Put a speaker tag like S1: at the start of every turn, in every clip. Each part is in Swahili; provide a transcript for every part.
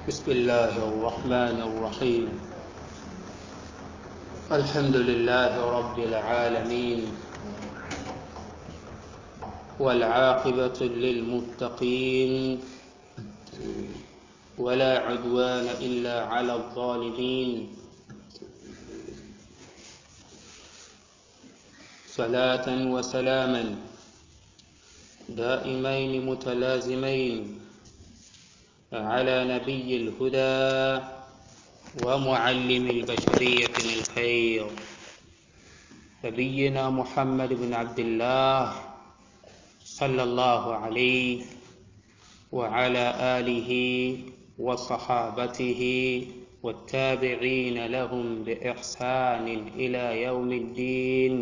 S1: بسم الله الرحمن الرحيم الحمد لله رب العالمين والعاقبة للمتقين ولا عدوان إلا على الظالمين صلاة وسلاما دائمين متلازمين على نبي الهدى ومعلم البشرية الخير نبينا محمد بن عبد الله صلى الله عليه وعلى آله وصحابته والتابعين لهم بإحسان إلى يوم الدين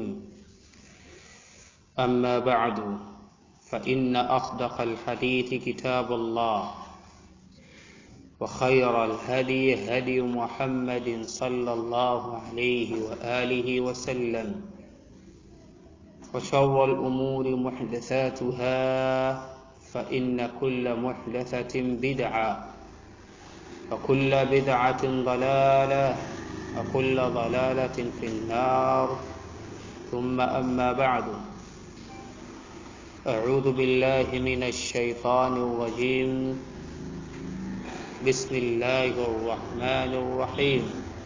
S1: أما بعد فإن أصدق الحديث كتاب الله وخير الهدي هدي محمد صلى الله عليه وآله وسلم وشر الأمور محدثاتها فإن كل محدثة بدعة وكل بدعة ضلالة وكل ضلالة في النار ثم أما بعد أعوذ بالله من الشيطان الرجيم بسم الله الرحمن الرحيم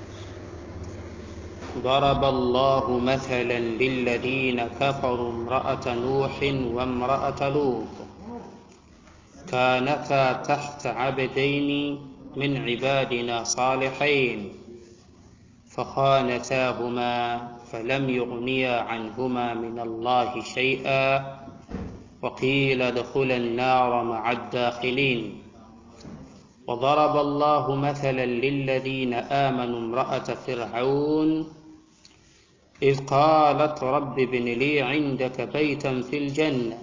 S1: ضرب الله مثلا للذين كفروا امرأة نوح وامرأة لوط كانتا تحت عبدين من عبادنا صالحين فخانتاهما فلم يغنيا عنهما من الله شيئا وقيل ادخلا النار مع الداخلين وضرب الله مثلا للذين آمنوا امرأة فرعون إذ قالت رب ابن لي عندك بيتا في الجنة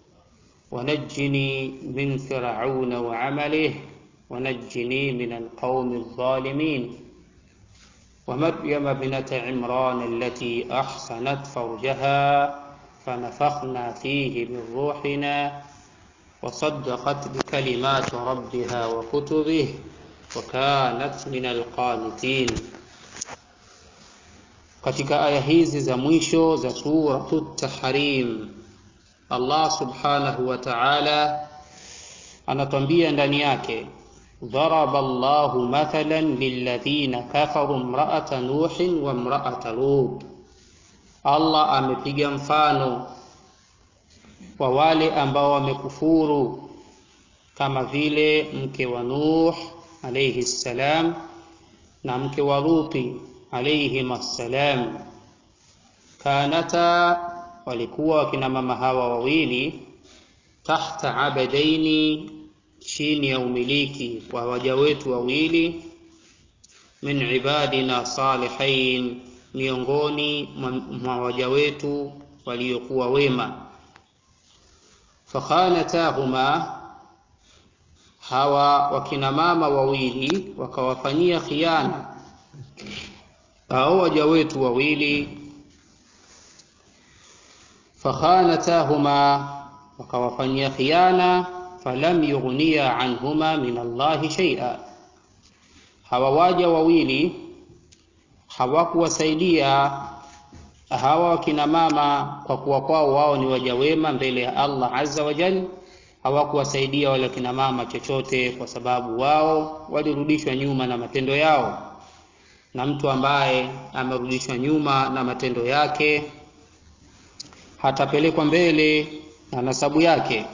S1: ونجني من فرعون وعمله ونجني من القوم الظالمين ومريم ابنة عمران التي أحصنت فرجها فنفخنا فيه من روحنا وصدقت بكلمات ربها وكتبه وكانت min alqanitin. Katika aya hizi za mwisho za suratu Tahrim, Allah subhanahu wa ta'ala anatwambia ndani yake ضرب الله مثلا للذين كفروا امرأة نوح وامرأة لوط Allah amepiga mfano wa wale ambao wamekufuru kama vile mke wa Nuh alayhi salam na mke wa Luti alayhim assalam. Kanata, walikuwa wakina mama hawa wawili, tahta abadaini, chini ya umiliki wa waja wetu wawili, min ibadina salihin, miongoni mwa waja wetu waliokuwa wema fakhanatahuma, hawa wakina mama wawili wakawafanyia khiana hao waja wetu wawili. Fakhanatahuma, wakawafanyia khiana. Falam yughniya anhuma min Allahi shay'a, hawa waja wawili hawakuwasaidia hawa wakina mama kwa kuwa kwao wao ni waja wema mbele ya Allah azza wa jalla, hawakuwasaidia wale wakina mama chochote, kwa sababu wao walirudishwa nyuma na matendo yao, na mtu ambaye amerudishwa nyuma na matendo yake hatapelekwa mbele na nasabu yake.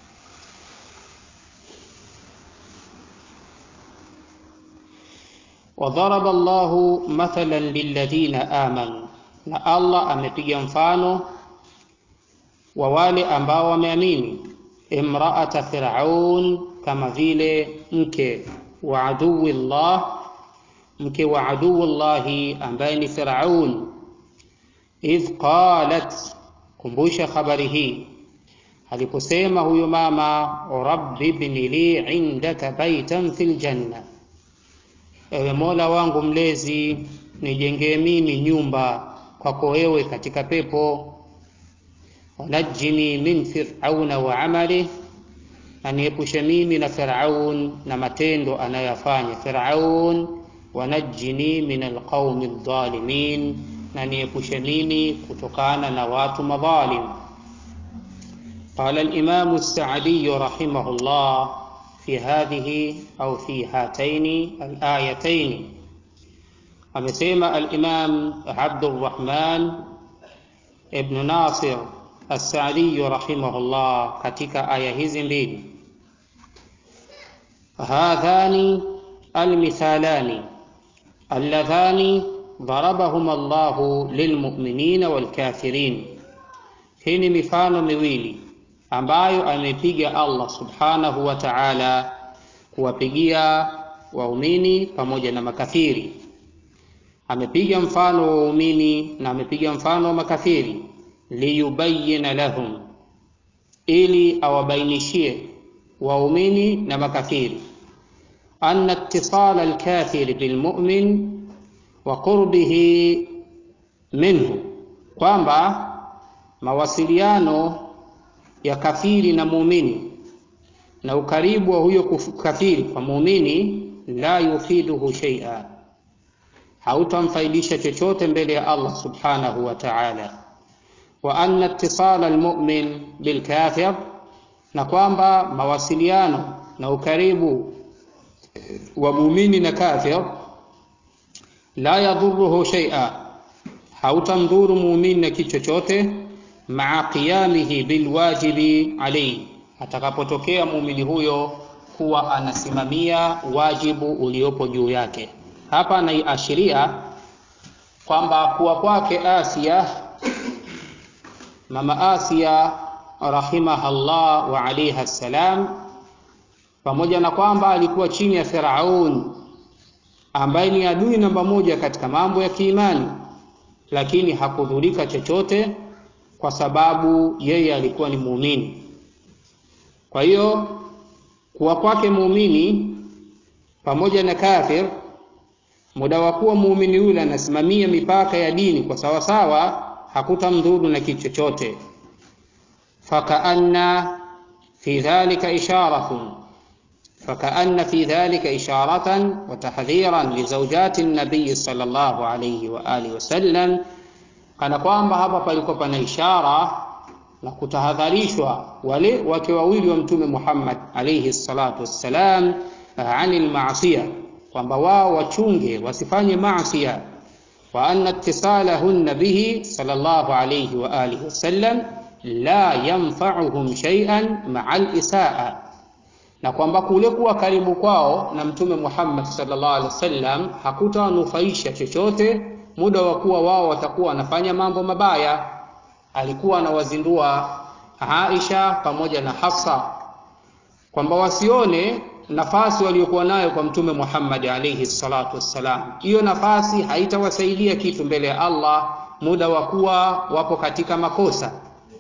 S1: Wadharaba Allahu mathalan lilladhina amanu na Allah amepiga mfano wa wale ambao wameamini, imraata Firaun, kama vile mke wa aduwi llah, mke wa aduwi llahi ambaye ni Firaun. Idh qalat, kumbusha habari hii aliposema huyo mama, rabbi ibni li indaka baitan fil janna, ewe Mola wangu mlezi nijengee mimi nyumba kwako wewe katika pepo. Wanajini min firauna wa amalih, na niepushe mimi na Firaun na matendo anayoyafanya Firaun, wanajini min alqaumi dhalimin, na niepushe mimi kutokana na watu madhalim. Qala al-Imam as-Sa'di rahimahullah fi hadhihi au fi hataini al-ayataini, amesema al-Imam Abdurrahman ibn Nasir as-Sa'di rahimahullah katika aya hizi mbili hadhani almithalani alladhani darabahuma Allahu lilmu'minina walkafirin, hii ni mifano miwili ambayo amepiga Allah subhanahu wa ta'ala kuwapigia waumini pamoja na makafiri. Amepiga mfano wa waumini na amepiga mfano wa makafiri, liyubayina lahum, ili awabainishie waumini na makafiri anna ittisala alkafiri bilmu'min wa qurbihi minhu, kwamba mawasiliano ya kafiri na muumini na ukaribu wa huyo kafiri kwa muumini, la yufiduhu shay'a, hautamfaidisha chochote mbele ya Allah subhanahu wa ta'ala. Wa anna ittisala almu'min bilkafir, na kwamba mawasiliano na ukaribu wa muumini na kafir la yadhuruhu shay'a, hautamdhuru muumini na kitu chochote. Maa qiyamihi bilwajibi alayhi, atakapotokea muumini huyo kuwa anasimamia wajibu uliopo juu yake. Hapa anaiashiria kwamba kuwa kwake Asia, mama Asia rahimahallah wa alayha salam, pamoja na kwamba alikuwa chini ya Firaun ambaye ni adui namba moja katika mambo ya kiimani, lakini hakudhurika chochote kwa sababu yeye alikuwa ni muumini. Kwa hiyo kuwa kwake muumini pamoja na kafir, muda wa kuwa muumini yule anasimamia mipaka ya dini kwa sawasawa, hakutamdhuru na kitu chochote. Fakaanna fi dhalika isharatun fakaanna fi dhalika isharatan wa tahdhiran li zawjati nabiy sallallahu alayhi wa alihi wasallam kana kwamba hapa palikuwa pana ishara na kutahadharishwa wale wake wawili wa Mtume Muhammad alayhi salatu wassalam, anil maasiya, kwamba wao wachunge wasifanye maasiya. Wa anna ittisalahunna bihi sallallahu alayhi wa alihi wasallam la yanfa'uhum shay'an ma'a al-isaa, na kwamba kule kuwa karibu kwao na Mtume Muhammad sallallahu alayhi wasallam hakutawanufaisha chochote muda wa kuwa wao watakuwa wanafanya mambo mabaya. Alikuwa anawazindua Aisha pamoja na Hafsa kwamba wasione nafasi waliokuwa nayo kwa Mtume Muhammad alayhi salatu wassalam. Hiyo nafasi haitawasaidia kitu mbele ya Allah muda wa kuwa wapo katika makosa.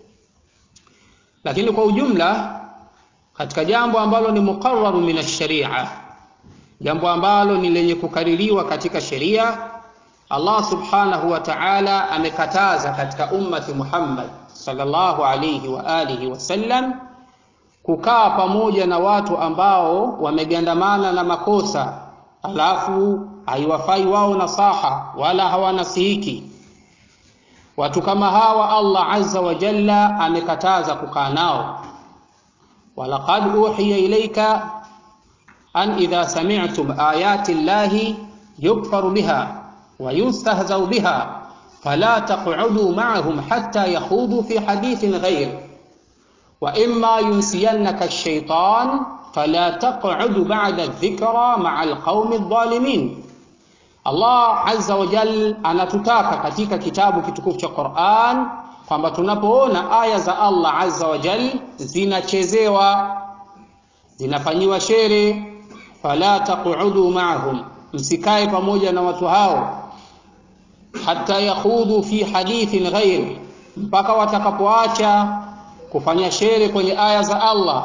S1: Lakini kwa ujumla, katika jambo ambalo ni muqarraru min ash-sharia, jambo ambalo ni lenye kukaririwa katika sheria Allah subhanahu wa ta'ala amekataza katika ummati Muhammad sallallahu alayhi wa alihi wasallam kukaa pamoja na watu ambao wamegandamana na makosa, alafu haiwafai wao nasaha wala hawanasihiki. Watu kama hawa Allah azza wa jalla amekataza kukaa nao. walaqad uhiya ilayka an idha sami'tum ayati llahi yukfaru biha ويستهزأ بها فلا تقعدوا معهم حتى يخوضوا في حديث غير وإما ينسينك الشيطان فلا تقعد بعد الذكرى مع القوم الظالمين Allah azza wa jal anatutaka katika kitabu kitukufu cha Qur'an kwamba tunapoona aya za Allah azza wa jal zinachezewa zinafanyiwa shere, fala taqudu ma'ahum, msikae pamoja na watu hao hata yakhudhu fi hadithin ghairi, mpaka watakapoacha kufanya shere kwenye aya za Allah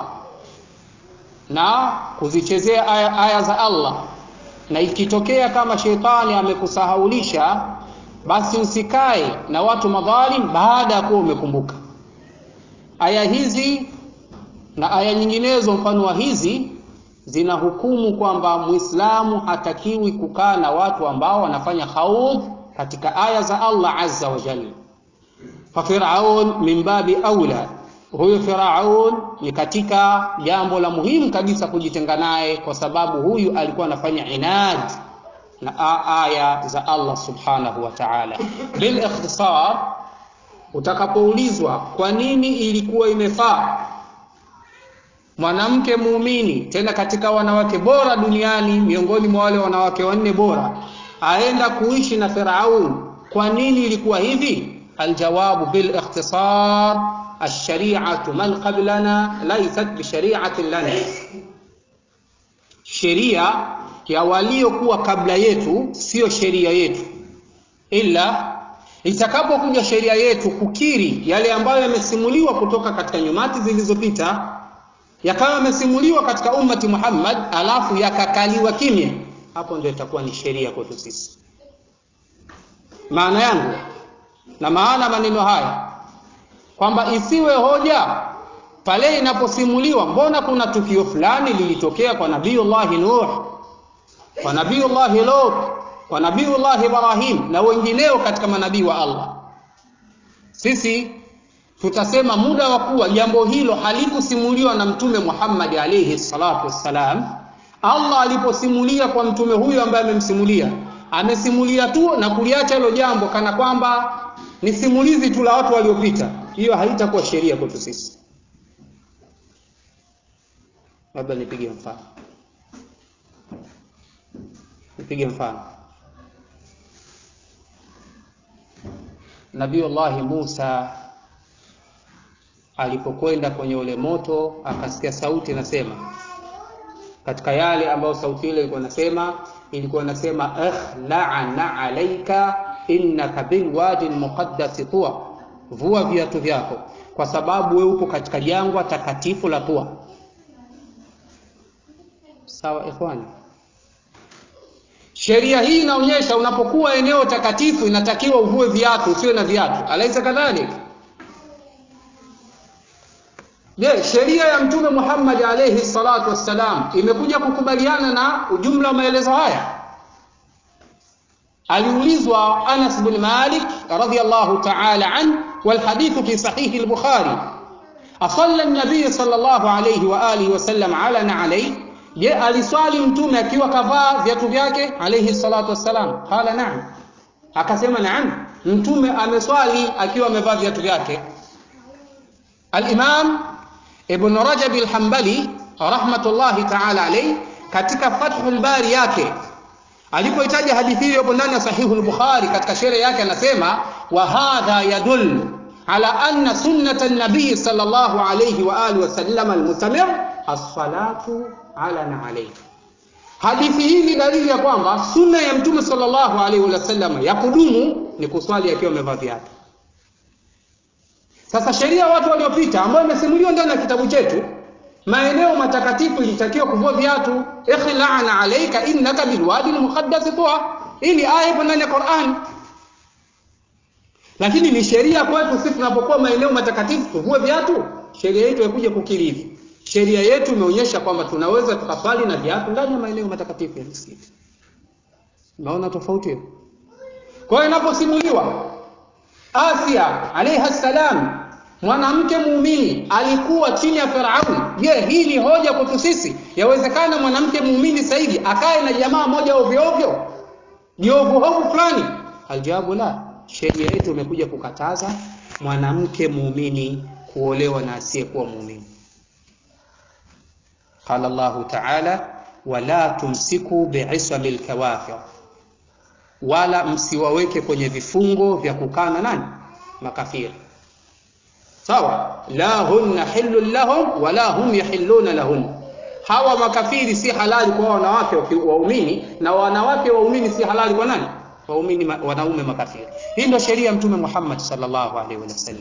S1: na kuzichezea aya, aya za Allah. Na ikitokea kama shetani amekusahaulisha, basi usikae na watu madhalim baada ya kuwa umekumbuka. Aya hizi na aya nyinginezo mfano wa hizi zinahukumu kwamba Muislamu hatakiwi kukaa na watu ambao wanafanya khaudh katika aya za Allah azza wa jalla. Fa Firaun min babi aula, huyu Firaun ni katika jambo la muhimu kabisa kujitenga naye, kwa sababu huyu alikuwa anafanya inad na aya za Allah subhanahu wa ta'ala. Bil ikhtisar, utakapoulizwa kwa nini ilikuwa imefaa mwanamke muumini tena katika wanawake bora duniani miongoni mwa wale wanawake wanne bora aenda kuishi na Firaun. Kwa nini ilikuwa hivi? Aljawabu bil ikhtisar, ash-shari'atu man qablana laysat bi shari'atin lana, sheria ya waliokuwa kabla yetu siyo sheria yetu, ila itakapokuja sheria yetu kukiri yale ambayo yamesimuliwa kutoka katika nyumati zilizopita yakawa yamesimuliwa katika ummati Muhammad, alafu yakakaliwa kimya, hapo ndio itakuwa ni sheria kwetu sisi. Maana yangu na maana maneno haya kwamba isiwe hoja pale inaposimuliwa, mbona kuna tukio fulani lilitokea kwa Nabiyullahi Nuh, kwa Nabiyullahi Lut, kwa Nabiyullahi Ibrahim na wengineo katika manabii wa Allah, sisi tutasema muda wa kuwa jambo hilo halikusimuliwa na mtume Muhammad alayhi salatu wassalam. Allah aliposimulia kwa mtume huyo ambaye amemsimulia, amesimulia tu na kuliacha hilo jambo kana kwamba ni simulizi tu la watu waliopita, hiyo haitakuwa sheria kwetu sisi. Labda nipige mfano, nipige mfano Nabiullahi Musa alipokwenda kwenye ule moto akasikia sauti nasema, katika yale ambayo sauti ile ilikuwa nasema, ilikuwa nasema ikhla'na alayka innaka bilwadi almuqaddasi tuwa, vua viatu vyako kwa sababu wewe upo katika jangwa takatifu la Tuwa. Sawa ikhwani, sheria hii inaonyesha unapokuwa eneo takatifu inatakiwa uvue viatu, usiwe na viatu. Alaisa kadhalika? Je, sheria ya Mtume Muhammad alayhi salatu wassalam imekuja kukubaliana na ujumla wa maelezo haya? Aliulizwa Anas bin Malik radhiyallahu ta'ala an wal hadithu fi sahih al-Bukhari, asalla an-nabiy sallallahu alayhi wa alihi wa sallam ala na'alay, je, aliswali mtume akiwa kavaa viatu vyake alayhi salatu wassalam? Qala na'am, akasema na'am, mtume ameswali akiwa amevaa viatu vyake. Al-Imam Ibn Rajab al-Hanbali rahmatullahi ta'ala alayhi katika Fathul Bari yake alipoitaja hadithi hiyo hapo ndani ya Sahihu al-Bukhari katika sherehe yake anasema wa hadha yadul ala anna sunnata an-nabiy sallallahu alayhi wa alihi wa sallam al-mustamir as-salatu ala na'alayhi. Hadithi hii ni dalili ya kwamba sunna ya Mtume sallallahu alayhi wa sallam ya kudumu ni kuswali akiwa amevaa viatu. Sasa sheria watu waliopita ambayo imesimuliwa ndani ya kitabu chetu, maeneo matakatifu ilitakiwa kuvua viatu, ikhla'na alayka innaka bilwadi almuqaddas tuwa. Hii ni aya ipo ndani ya Qur'an, lakini ni sheria kwetu sisi tunapokuwa maeneo matakatifu tuvue viatu. Sheria yetu haikuja kukiri hivi. Sheria yetu imeonyesha kwamba tunaweza tukaswali na viatu ndani ya maeneo matakatifu ya msikiti. Unaona tofauti hiyo? Kwa hiyo inaposimuliwa Asia alayha salam mwanamke muumini alikuwa chini ya Firaun. Je, hii ni hoja kwetu sisi? Yawezekana mwanamke muumini zaidi akae na jamaa moja ovyo ovyo jiovu hovu fulani? Aljawabu la, sheria yetu imekuja kukataza mwanamke muumini kuolewa na asiyekuwa muumini. Qala Allahu ta'ala, wala tumsiku bi'isami lkawafir wala msiwaweke kwenye vifungo vya kukana nani makafiri sawa la hunna hillun lahum wala hum yahilluna lahun hawa makafiri si halali kwa wanawake waumini na wanawake waumini si halali kwa nani waumini wanaume makafiri hii ndio sheria ya mtume Muhammad sallallahu alaihi wasallam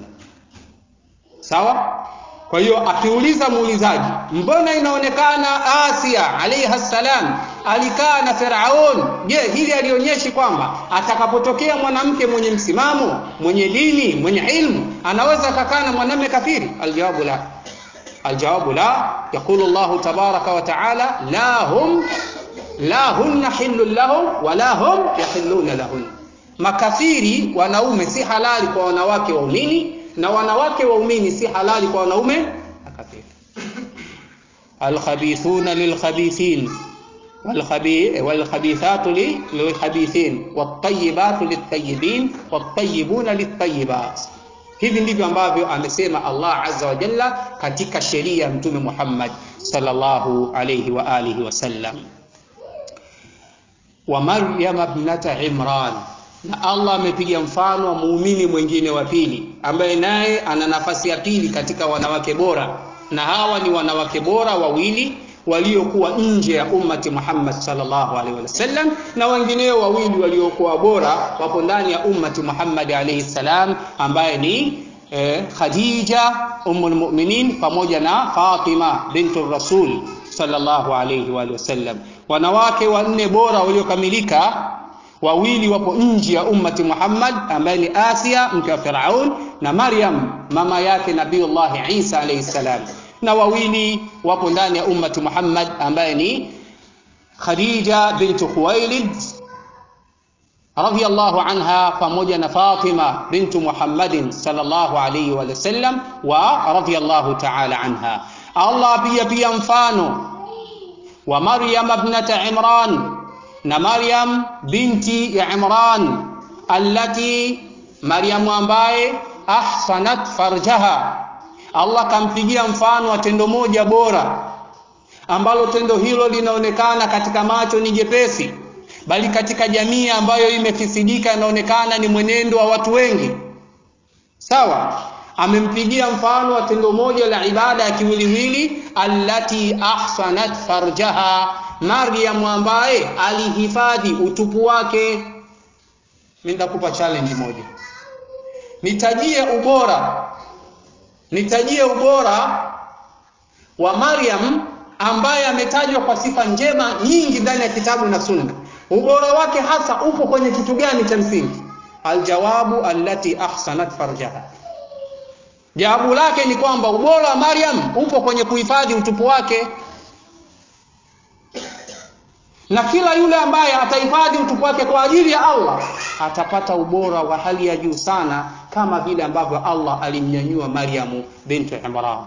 S1: sawa kwa hiyo akiuliza muulizaji mbona inaonekana Asia alayha salam alikaa na Firaun je hili alionyeshi kwamba atakapotokea mwanamke mwenye msimamo mwenye dini mwenye ilmu anaweza akakaa na mwanamume kafiri aljawabu la aljawabu la yaqulu llahu tabaraka wa taala la hum la hunna hillun lahum wala hum yahilluna lahun makafiri wanaume si halali kwa wanawake waumini na wanawake waumini si halali kwa wanaume makafiri alkhabithuna lilkhabithin والخبيثات للخبيثين والطيبات للطيبين والطيبون للطيبات hivi ndivyo ambavyo amesema Allah azza wa jalla katika sheria ya mtume Muhammad sallallahu alayhi wa alihi wasallam wa Maryam ibnata Imran na Allah amepiga mfano wa muumini mwingine wa pili ambaye naye ana nafasi ya pili katika wanawake bora na hawa ni wanawake bora wawili waliokuwa nje ya ummati Muhammad sallallahu alaihi wasallam na wengineo wawili waliokuwa bora wapo ndani ya ummati Muhammad alaihi salam ambaye ni eh, Khadija ummul mu'minin pamoja na Fatima bintu Rasul sallallahu alaihi wa sallam wanawake wanne bora waliokamilika wawili wapo nje ya ummati Muhammad ambaye ni Asia mke wa Firaun na Maryam mama yake Nabiullah Isa alayhi salam na wawili wapo ndani ya ummati Muhammad ambaye ni Khadija bintu Khuwailid radhiyallahu anha pamoja na Fatima bintu Muhammadin sallallahu alayhi wa sallam wa radhiyallahu ta'ala anha Allah pia pia mfano wa Maryam ibnata Imran na Maryam binti ya Imran allati Maryam ambaye ahsanat farjaha Allah kampigia mfano wa tendo moja bora ambalo tendo hilo linaonekana katika macho ni jepesi bali katika jamii ambayo imefisidika inaonekana ni mwenendo wa watu wengi sawa amempigia mfano wa tendo moja la ibada ya kiwiliwili allati ahsanat farjaha Maryam ambaye alihifadhi utupu wake mimi nitakupa challenge moja nitajie ubora nitajie ubora wa Maryam ambaye ametajwa kwa sifa njema nyingi ndani ya kitabu na sunna ubora wake hasa upo kwenye kitu gani cha msingi aljawabu allati ahsanat farjaha jawabu lake ni kwamba ubora wa Maryam upo kwenye kuhifadhi utupu wake na kila yule ambaye atahifadhi utupu wake kwa ajili ya Allah atapata ubora wa hali ya juu sana kama vile ambavyo Allah alimnyanyua Maryamu bintu Imran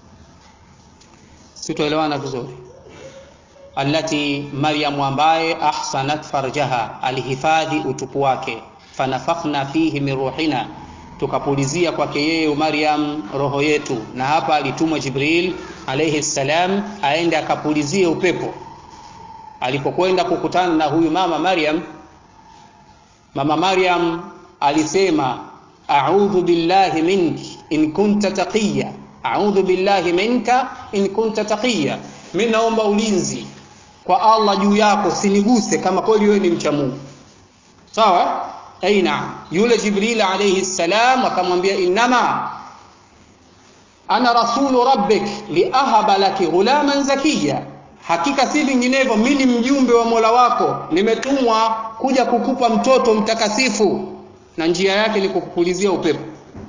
S1: sitoelewana vizuri allati Maryamu ambaye ahsanat farjaha alihifadhi utupu wake fanafakhna fihi min ruhina tukapulizia kwake yeye Maryam roho yetu na hapa alitumwa Jibril alayhi salam aende akapulizie upepo alipokwenda kukutana na huyu mama Maryam mama Maryam alisema a'udhu billahi minki in kunta taqiya a'udhu billahi minka in kunta taqiya mimi naomba ulinzi kwa Allah juu yako siniguse kama kweli wewe ni mcha Mungu sawa aina yule Jibril alayhi salam akamwambia innama ana rasulu rabbik liahaba laki ghulaman zakiya hakika si vinginevyo mimi ni mjumbe wa Mola wako nimetumwa kuja kukupa mtoto mtakasifu na njia yake ni kukupulizia upepo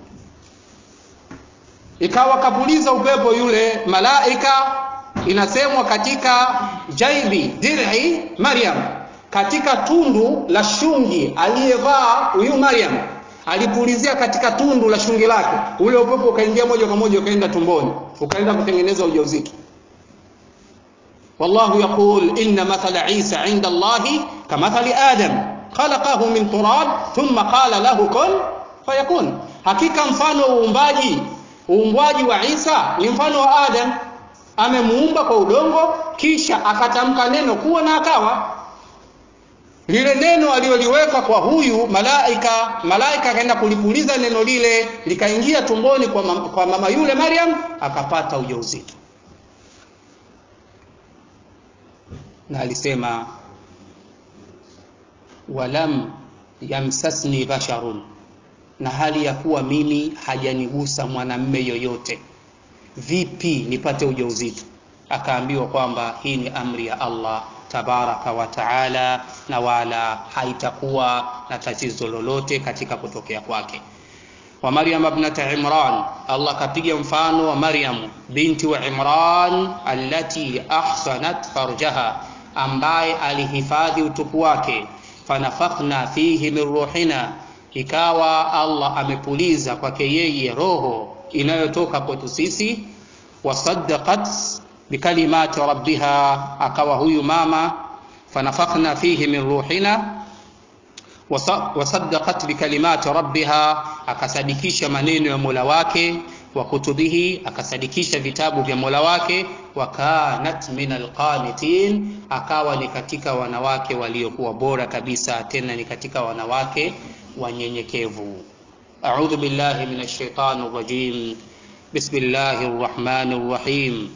S1: ikawa kapuliza upepo yule malaika inasemwa katika jaibi dir'i Maryam katika tundu la shungi aliyevaa huyu Maryam alipulizia katika tundu la shungi lake ule upepo ukaingia moja kwa moja ukaenda tumboni ukaenda kutengeneza ujauzito والله يقول إن مثل عيسى عند الله كمثل آدم خلقه من تراب ثم قال له كن فيكون hakika mfano wa uumbaji uumbwaji wa Isa ni mfano wa Adam amemuumba kwa udongo kisha akatamka neno kuwa na akawa lile neno aliloliweka kwa huyu malaika malaika akaenda kulipuliza neno lile likaingia tumboni kwa mama, kwa mama yule Maryam akapata ujauzito na alisema walam yamsasni basharun na hali ya kuwa mimi hajanigusa mwanamme yoyote vipi nipate ujauzito akaambiwa kwamba hii ni amri ya Allah tabaraka wa taala na wala haitakuwa na tatizo lolote katika kutokea kwake wa Maryam ibnata Imran, Allah kapiga mfano wa Maryam binti wa Imran allati ahsanat farjaha, ambaye alihifadhi utupu wake, fanafakhna fihi min ruhina, ikawa Allah amepuliza kwake yeye roho inayotoka kwetu sisi, wasaddaqat bikalimati rabbiha, akawa huyu mama fanafakhna fihi min ruhina wasaddaqat bikalimati rabbiha, akasadikisha maneno ya Mola wake, wa kutubihi, akasadikisha vitabu vya Mola wake, wa kanat min alqanitin, akawa ni katika wanawake waliokuwa bora kabisa, tena ni katika wanawake wanyenyekevu. A'udhu billahi minash shaitani rrajim. Bismillahir rahmanir rahim.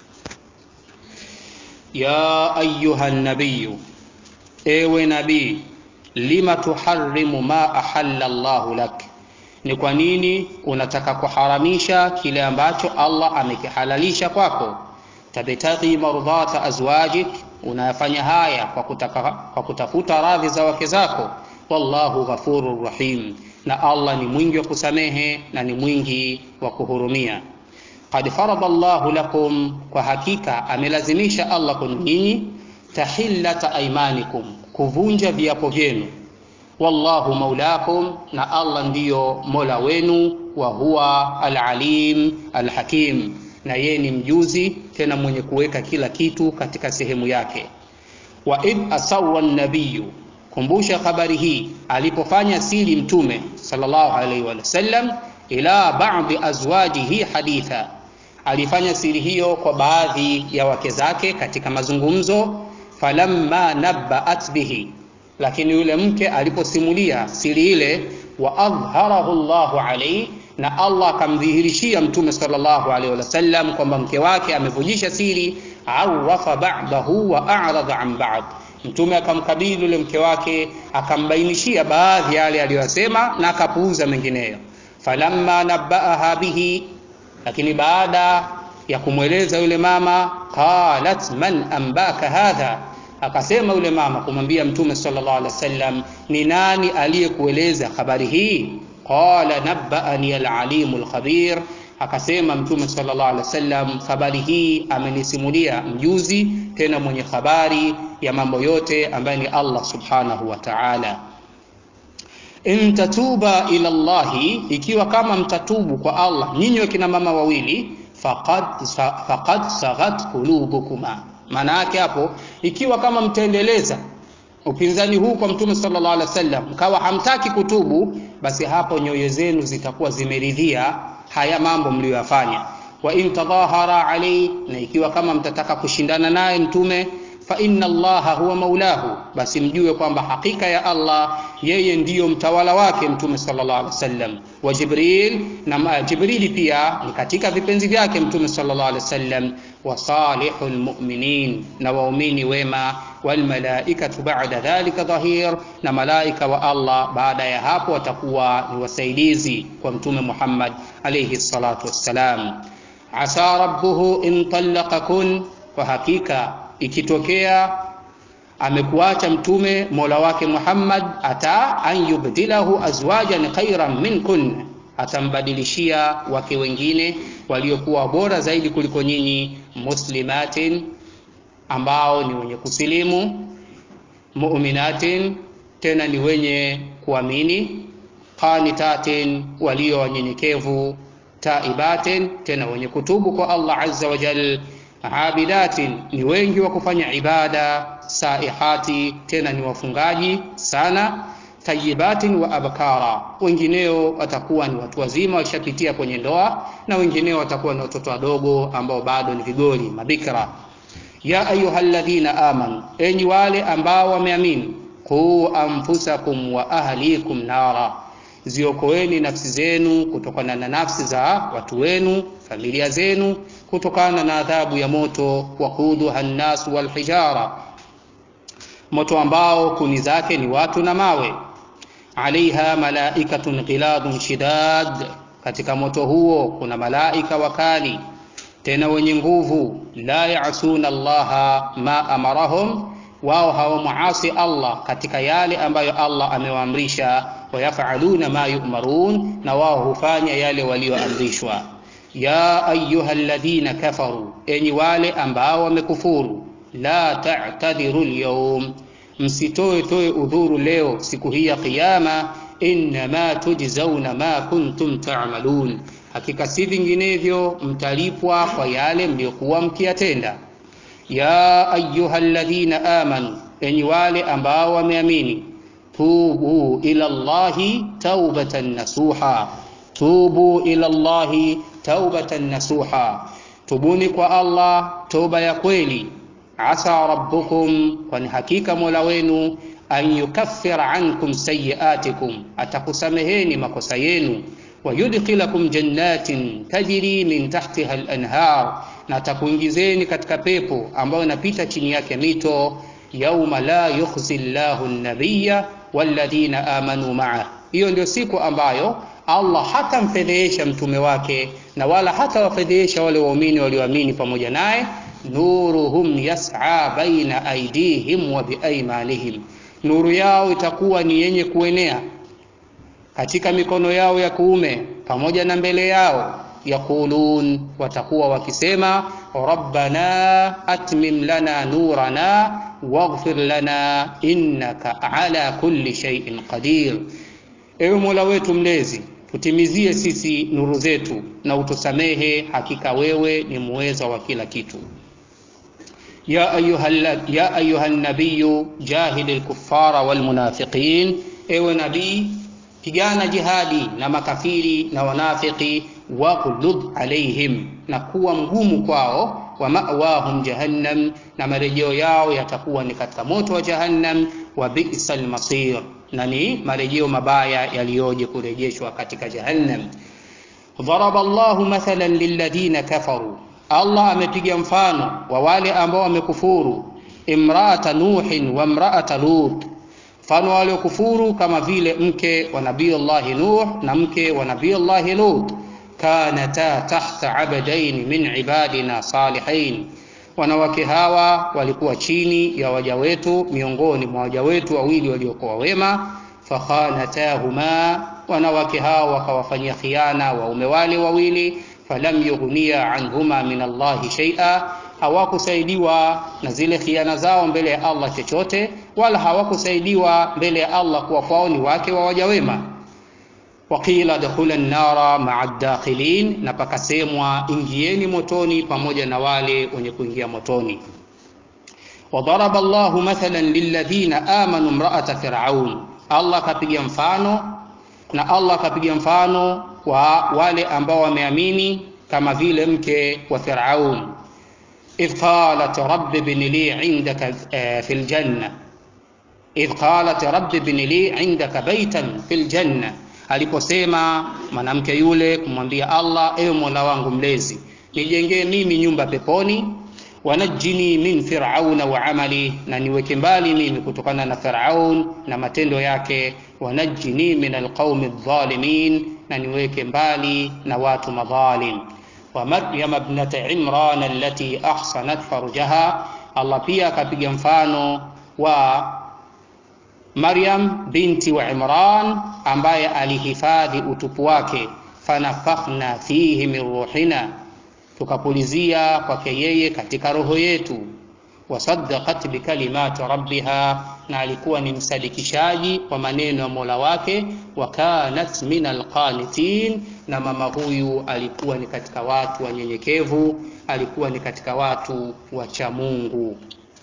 S1: Ya ayuha nabiyu, ewe nabii lima tuharrimu ma ahalla Allahu lak, ni kwa nini unataka kuharamisha kile ambacho Allah amekihalalisha kwako. Tabtaghi mardhata azwajik, unayafanya haya kwa, kutaka, kwa kutafuta radhi za wake zako. Wallahu ghafurur rahim, na Allah ni mwingi wa kusamehe na ni mwingi wa kuhurumia. Qad farada Allahu lakum, kwa hakika amelazimisha Allah kwenu nyinyi tahillata aymanikum kuvunja viapo vyenu. Wallahu maulakum, na Allah ndiyo mola wenu. Wa huwa alalim alhakim, na yeye ni mjuzi tena mwenye kuweka kila kitu katika sehemu yake. Wa id asawa nabiyu, kumbusha habari hii alipofanya siri Mtume sallallahu alaihi wasallam ila ba'dhi azwajihi haditha, alifanya siri hiyo kwa baadhi ya wake zake katika mazungumzo falamma nabbaat bihi, lakini yule mke aliposimulia siri ile, wa adhharahu Allahu alayhi, na Allah akamdhihirishia Mtume sallallahu alayhi wasallam kwamba mke wake amevujisha siri, arafa ba'dahu wa a'rada an ba'd, Mtume akamkabili yule mke wake akambainishia baadhi yale aliyosema na akapuuza mengineyo. Falamma nabbaaha bihi, lakini baada ya kumweleza yule mama, qalat man ambaka hadha Akasema yule mama kumwambia Mtume sallallahu alaihi wasallam, ni nani aliyekueleza habari hii? Qala nabbaani alalimu alkhabir, akasema Mtume sallallahu alaihi wasallam, habari hii amenisimulia mjuzi tena mwenye habari ya mambo yote ambaye ni Allah subhanahu wa ta'ala. In tatuba ila Allahi, ikiwa kama mtatubu kwa Allah nyinyi wakina mama wawili, faqad faqad saghat qulubukuma maana yake hapo, ikiwa kama mtaendeleza upinzani huu kwa Mtume sallallahu alaihi wasallam, mkawa hamtaki kutubu, basi hapo nyoyo zenu zitakuwa zimeridhia haya mambo mliyoyafanya. Wa in tadhahara alayhi, na ikiwa kama mtataka kushindana naye Mtume, fa inna Allaha huwa maulahu, basi mjue kwamba hakika ya Allah yeye ndiyo mtawala wake Mtume sallallahu alaihi wasallam. Wa Jibril, na Jibrili pia ni katika vipenzi vyake Mtume sallallahu alaihi wasallam wa salihul mu'minin, na waumini wema, wal malaikatu ba'da dhalika dhahir, na malaika wa Allah baada ya hapo watakuwa ni wasaidizi kwa Mtume Muhammad alayhi salatu wassalam. Asa rabbuhu in talaqakun, kwa hakika ikitokea amekuacha mtume mola wake Muhammad, ata an yubdilahu azwajan khairan minkun, atambadilishia wake wengine waliokuwa bora zaidi kuliko nyinyi, muslimatin, ambao ni wenye kusilimu, mu'minatin, tena ni wenye kuamini, qanitatin, walio wanyenyekevu, taibatin, tena wenye kutubu kwa Allah azza wa jal, abidatin, ni wengi wa kufanya ibada, saihati, tena ni wafungaji sana tayibatin wa abkara, wengineo watakuwa ni watu wazima walishapitia kwenye ndoa, na wengineo watakuwa ni watoto wadogo ambao bado ni vigoli mabikra. Ya ayyuhalladhina amanu, enyi wale ambao wameamini, qu anfusakum wa ahlikum nara, ziokoeni nafsi zenu kutokana na nafsi za watu wenu, familia zenu, kutokana na adhabu ya moto. Waquduha nnasu walhijara, moto ambao kuni zake ni watu na mawe alaiha malaikatun ghiladun shidad, katika moto huo kuna malaika wakali tena wenye nguvu. La yasuna Allaha ma amarahum, wao hawamuasi Allah katika yale ambayo Allah amewaamrisha. wayafaluna ma yu'marun, na wao hufanya yale walioamrishwa. Ya ayuha alladhina kafaru, enyi wale ambao wamekufuru, la ta'tadhiru alyawm, msitoe toe udhuru leo siku hii ya Kiyama. Innama tujzauna ma kuntum ta'malun, hakika si vinginevyo mtalipwa kwa yale mliokuwa mkiyatenda. Ya ayuha alladhina amanu, enyi wale ambao wameamini, tubu ila Allahi taubatan nasuha, tubu ila Allahi taubatan nasuha, tubuni kwa Allah toba ya kweli. Asa rabbukum, kwani hakika mola wenu an yukaffira ankum sayiatikum, atakusameheni makosa yenu. Wayudkhilakum jannatin tajri min tahtiha al-anhar, na atakuingizeni katika pepo ambayo inapita chini yake mito. Yauma la yukhzi llahu an-nabiyya walladhina amanu ma'ah, hiyo ndio siku ambayo Allah hatamfedhehesha mtume wake na wala hatawafedhehesha wale waumini walioamini pamoja naye. Nuruhum yas'a baina aydihim wa biaymanihim, nuru yao itakuwa ni yenye kuenea katika mikono yao ya kuume pamoja na mbele yao. Yaqulun, watakuwa wakisema rabbana atmim lana nurana waghfir lana innaka ala kulli shay'in qadir, ewe Mola wetu mlezi tutimizie sisi nuru zetu na utusamehe, hakika wewe ni muweza wa kila kitu. Ya ayuha nabiyu jahidi lkuffara walmunafiqin, ewe nabii pigana jihadi na makafiri na wanafiki. Waghlud alaihim, na kuwa mgumu kwao. Wa ma'wahum jahannam, na marejeo yao yatakuwa ni katika moto wa Jahannam. Wa bi'sal masir, na ni marejeo mabaya yaliyoje kurejeshwa katika Jahannam. Daraba Allahu mathalan lilladhina kafaru, Allah amepiga mfano wa wale ambao wamekufuru. Imraata Nuhin wa imraata Lut mfano waliokufuru kama vile mke wa Nabiyullahi Nuh na mke wa Nabiyullahi Lut. Kanata tahta abdain min ibadina salihin, wanawake hawa walikuwa chini ya waja wetu miongoni mwa waja wetu wawili waliokuwa wema. Fakhanatahuma, wanawake hawa wakawafanyia khiana waume wale wawili. Falam yughniya anhuma min Allahi shay'a hawakusaidiwa na zile khiana zao mbele ya Allah chochote, wala hawakusaidiwa mbele ya Allah kuwa kwao ni wake wa waja wema. Waqila dakhula nnara maa dakhilin, na pakasemwa ingieni motoni pamoja na wale wenye kuingia motoni. Wadaraba Allahu mathalan lilladhina amanu imra'ata fir'aun, Allah kapiga mfano na Allah kapiga mfano wa wale ambao wameamini kama vile mke wa Firaun idh qalat rabbi ibn li indaka fil janna idh qalat rabbi ibn li indaka baytan fil janna, aliposema mwanamke yule kumwambia Allah, ewe Mola wangu mlezi, nijengee mimi nyumba peponi. Wanajini min firauna wa amali, na niweke mbali mimi kutokana na Firaun na matendo yake. Wanajini min alqaumi adh-dhalimin, na niweke mbali na watu madhalim wa Maryam ibnata Imran allati ahsanat farjaha. Allah pia akapiga mfano wa Maryam binti wa Imran ambaye alihifadhi utupu wake. Fanafakhna fihi min ruhina, tukapulizia kwake yeye katika roho yetu. Wasaddaqat bikalimati rabbiha, na alikuwa ni msadikishaji wa maneno ya Mola wake. Wa kanat min alqanitin na mama huyu alikuwa ni katika watu wanyenyekevu, alikuwa ni katika watu wacha Mungu.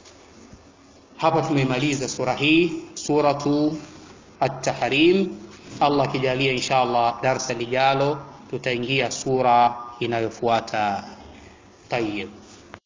S1: Hapa tumemaliza sura hii, suratu At-Tahrim. Allah akijalia, insha Allah darsa lijalo tutaingia sura inayofuata. Tayyib.